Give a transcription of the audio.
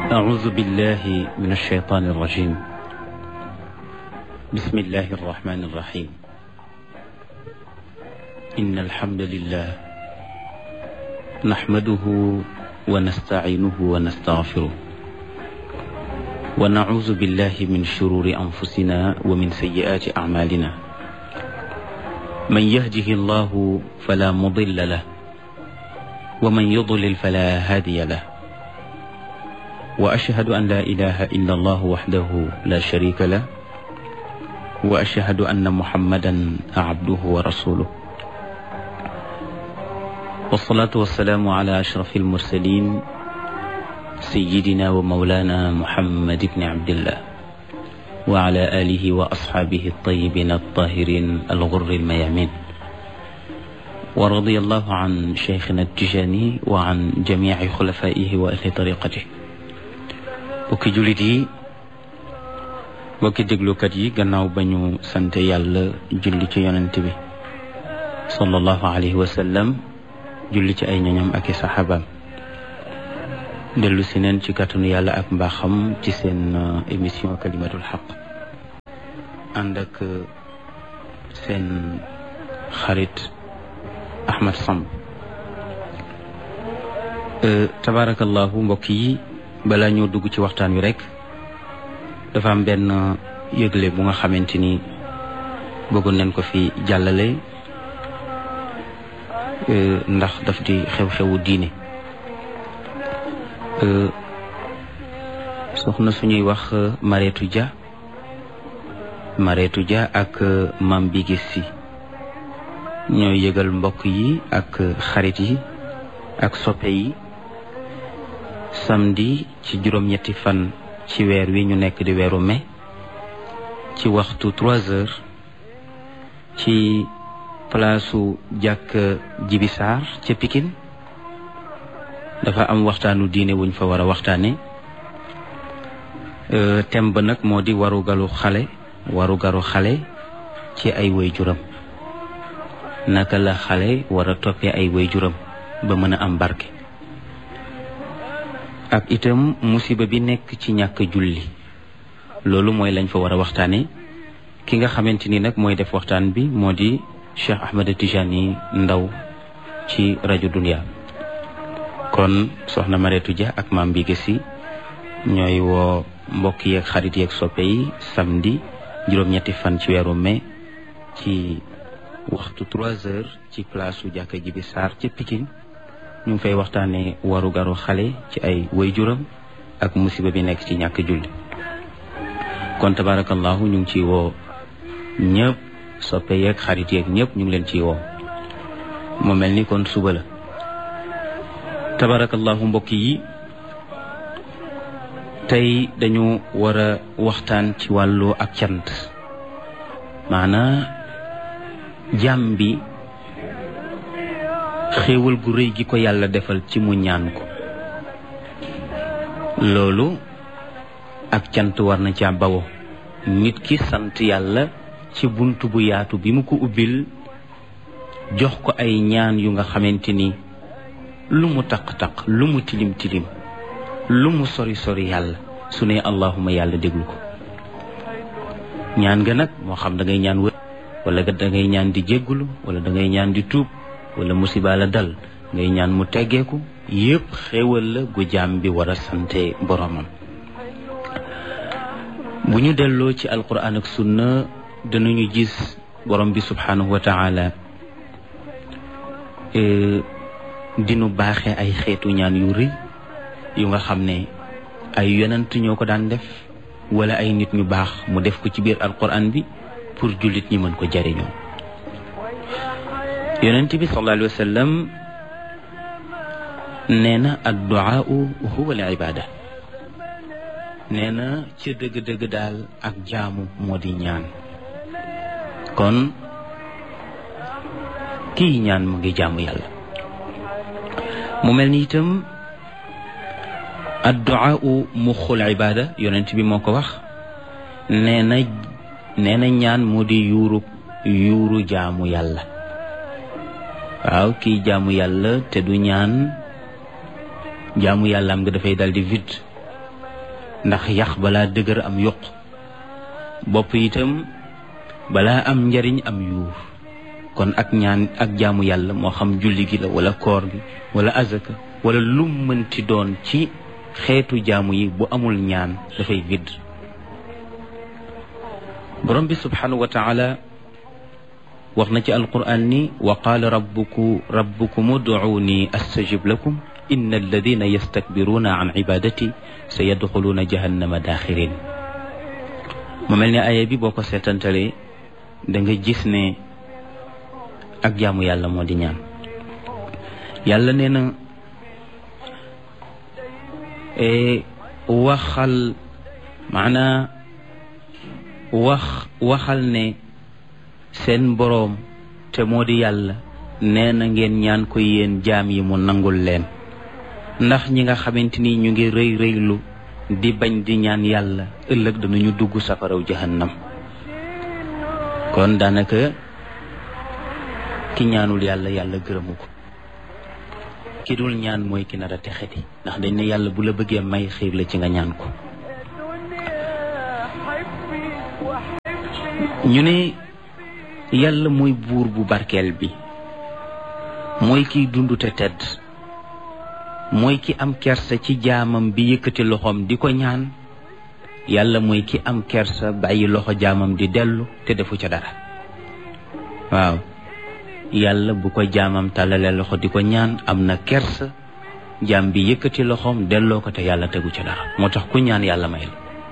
أعوذ بالله من الشيطان الرجيم بسم الله الرحمن الرحيم إن الحمد لله نحمده ونستعينه ونستغفره ونعوذ بالله من شرور أنفسنا ومن سيئات أعمالنا من يهده الله فلا مضل له ومن يضلل فلا هادي له وأشهد أن لا إله إلا الله وحده لا شريك له وأشهد أن محمدا عبده ورسوله والصلاة والسلام على أشرف المرسلين سيدنا ومولانا محمد بن عبد الله وعلى آله وأصحابه الطيبين الطاهرين الغر الميامين ورضي الله عن شيخنا التجاني وعن جميع خلفائه وأهل طريقته bokki jullit yi bokki déglukat yi gannaaw ba ñu sant yàlla julli ci yonent bi sallallahu alayhi wa sallam julli ci ay ñoñam ak i saxaabaam dellu si neen ci kàttanu yàlla ak mbaaxam ci seen émission kalimatul xaq ànd ak seen xarit Ahmed Samb tabaarakallahu mbokk yi balaa ñoo dugg ci waxtaan wi rek dafa am benn yëgle bu nga xamante ni bëggoon nañ ko fi jàllale ndax daf di xew-xewu diine soxna suñuy wax Mareetu Dia Mareetu Dia ak Mam Bigis Si ñooy yëgal mbokk yi ak xarit yi ak soppe yi samedi ci juróom-ñetti fan ci weer wi ñu nekk di weeru mai ci waxtu trois heures ci palaasu jàkk jibisaar ca Pikine dafa am waxtaanu diine wuñ fa war a waxtaane thème ba nag moo di warugalu xale warugaru xale ci ay waajuram naka la xale war a toppee ay waajuram ba mën a am barke ak itam musiba bi nekk ci ñàkk julli loolu mooy lañ fa war a waxtaane ki nga xamante ni nag mooy def waxtaan bi moo di Cheikh Ahmed Tijani Ndaw ci rajo Dunia kon soxna Mareetu Dia ak maam bi gësi ñooy woo mbokk yeeg xarit yeeg soppe yi samedi juróom-ñetti fan ci weeru mai ci waxtu trois heures ci place su jàkka ji bi Sarr ca Pikine ñu ngi fay waxtaanee waru garu xale ci ay waajuram ak musiba bi nekk ci ñàkk julli kon tabarakallahu ñu ngi ciy woo ñëpp soppe yeeg xarit yeeg ñëpp ñu ngi leen ciy woo mu mel ni kon suba la tabarakallahu mbokk yi tey dañu war a waxtaan ci wàllu ak cant maanaa jàmm bi xéewal gu rëy gi ko yàlla defal ci mu ñaan ko loolu ak cant war na ca bawo nit ki sant yàlla ci bunt bu yaatu bi mu ko ubbil jox ko ay ñaan yu nga xamante ni lu mu taq-taq lu mu tilim tilim lu mu sori sori yàlla su ne allahuma yàlla déglu ko ñaan nga nag moo xam da ngay ñaan wër wala da ngay ñaan di jéggulu wala da ngay ñaan di tuub wala musiba la dal ngay ñaan mu teggeeku yépp xéewal la gu jaam bi war a sante boromam bu ñu delloo ci alquran ak sunna danañu gis borom bi subhanahu wa taala dinu baaxe ay xeetu ñaan yu rëy yu nga xam ne ay yonent ñoo ko daan def wala ay nit ñu baax mu def ko ci biir alquran bi pour jullit ñi mën ko jariñoo yonent bi sallallahu alayhi wa sallam nee na adduaau huwa al ibada nee na ci dëgg-dëgg daal ak jaamu moo di ñaan kon kii ñaan mu ngi jaamu yàlla mu mel ni itam adduaau muxul ibada yonent bi moo ko wax nee na nee na ñaan moo di yuuru yuuru jaamu yàlla waaw kii jaamu yàlla te du ñaan jaamu yàlla am nga dafay dal di vide ndax yax balaa dëgër am yuq bopp itam balaa am njariñ am yuur kon ak ñaan ak jaamu yàlla moo xam julli gi la wala koor gi wala azaka wala lum mënti doon ci xeetu jaamu yi bu amul ñaan dafay vidd borom bi subhanahu wa taala wax na ci alquran ni wa qaala rabbuku rabbukum ud'uuni astajib lakum inna alladina yastakbiruuna an ibadati sa yadxuluuna jahannama daaxirin mu mel ne aaya bi boo ko seetantalee da nga gis ne ak jaamu yàlla moo di ñaan yàlla nee na waxal maanaa wax waxal ne seen boroom te moo di yàlla nee na ngeen ñaan ko yéen jaam yi mu nangul leen ndax ñi nga xamante ni ñu ngi rëy rëylu di bañ di ñaan yàlla ëllëg danañu dugg safaraw jahannam kon daanaka ki ñaanul yàlla yàlla gërëmu ko ki dul ñaan mooy ki nar a texeti ndax dañ ne yàlla bu la bëggee may xiir la ci nga ñaan ko ñu ne yàlla mooy buur bu barkeel bi mooy kiy dund te tedd mooy ki am kersa ci jaamam bi yëkkati loxoom di ko ñaan yàlla mooy ki am kersa bàyyi loxo jaamam di dellu te defu ca dara waaw yàlla bu ko jaamam tàllalee loxo di ko ñaan am na kersa jaam bi yëkkati loxoom delloo ko te yàlla tegu ca dara moo tax ku ñaan yàlla may la